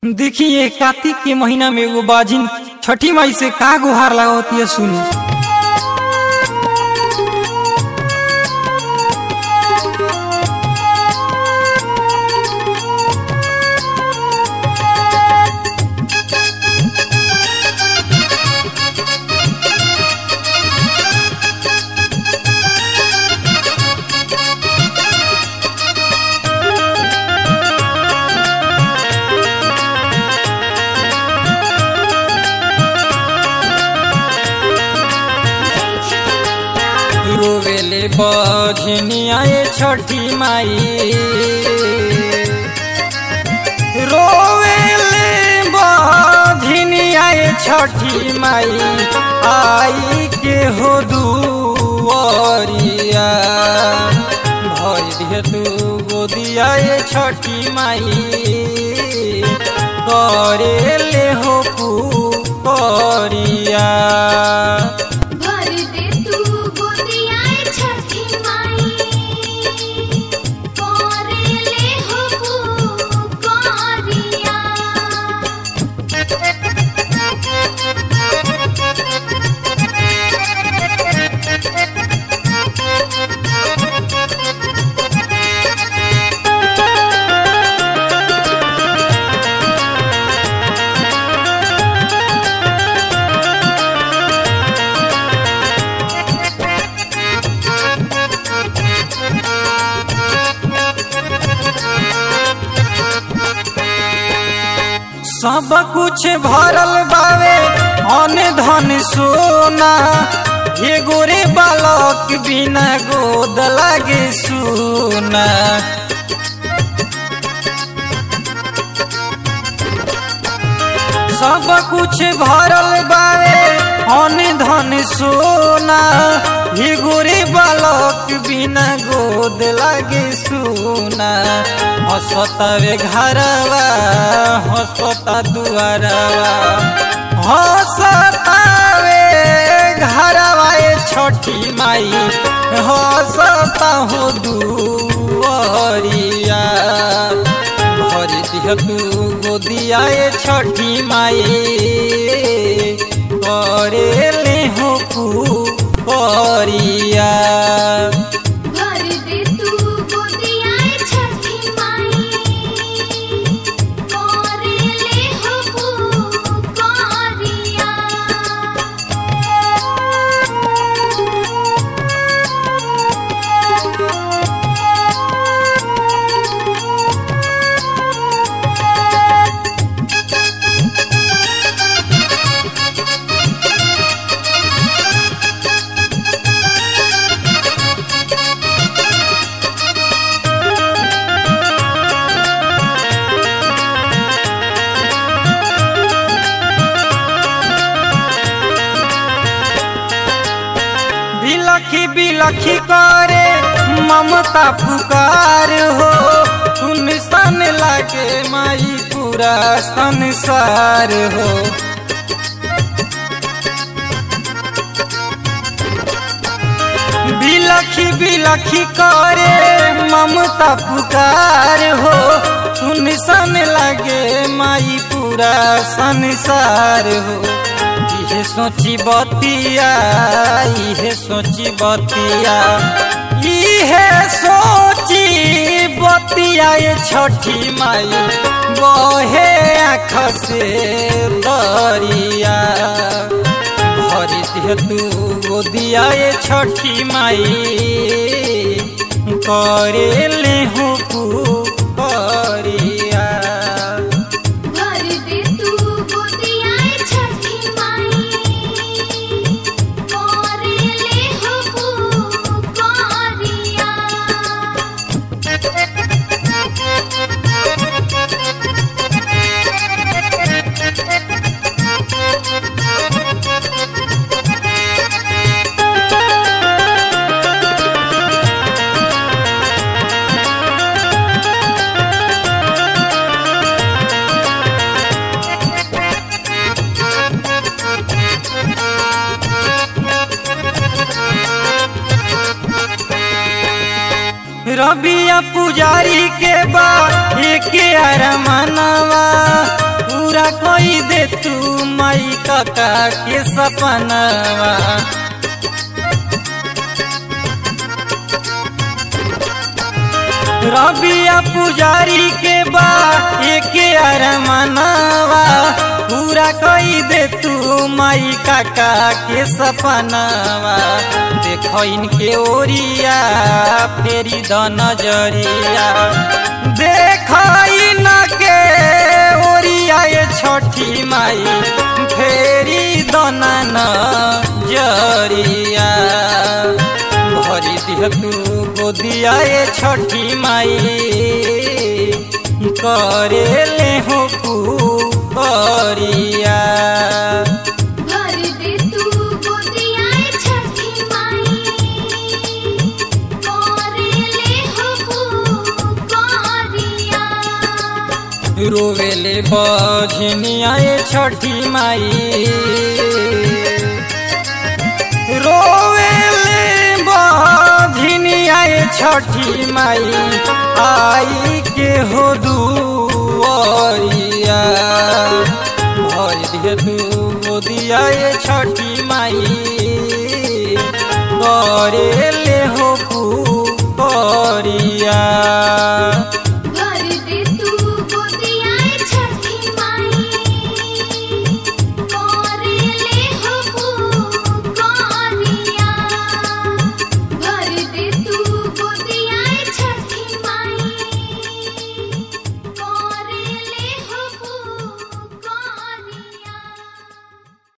देखिए कार्तिक के महीना में एगो बाजिन छठी माई से का गुहार लगावती है सुनी रोवेले बझनिया ये छठी माई रोवेले बझनिया ये छठी माई आई के हो दुआरिया भर दिए तू गोदिया ये छठी माई करेले हो पुरिया भर दे तू गोदिया छठी माई करे ले हो पुकारिया सब कुछ भरल बावे अन धन सोना ये गोरे बालक बिना गोद लागे सुना सब कुछ भरल बावे अन धन सोना ये गोरे बालक बिना गोद लागे सुना हसतावे घरवा हसता दुआरवा हसतावे घरवा ये छठी माई हसता हो दुआरिया भरी दिह तू गोदिया ये छठी माई करे ले हो पुरिया भर दे तू गोदिया छठी माई करे ले हो पुकारिया बिलखी बिलखी करे ममता पुकार हो सुन सन लागे माई पूरा संसार हो बिलखी बिलखी करे ममता पुकार हो सुन सन लागे माई पूरा संसार हो इहे सोची बतिया इहे सोची बतिया इहे सोची बतिया ये छठी माई बहे आँख से दरिया भरी दिह तू गोदिया ये छठी माई करे ले हो पुरिया भर दे तू गोदिया छठी माई करे ले हो पुकारिया रबिया पुजारी के बा एक अरमानवा कोई दे तू माई काका के सपनवा रबिया पुजारी के बा एक अरमनवा पूरा कोई दे तू माई काका के सपनवा देखो इनके ओरिया फेरी द नजरिया देखो इनके ओरिया ये छोटी माई फेरी द नजरिया भरी दिह तू गोदिया ये छठी माई करे ले हो करिया भर दे तू गोदिया छठी माई करे ले हो पुकारिया रोवेले बझनिया ये छठी माई रोवेले बझनिया ये छठी माई आई के हो दुआरिया भर दिए तू गोदिया ये छठी माई करे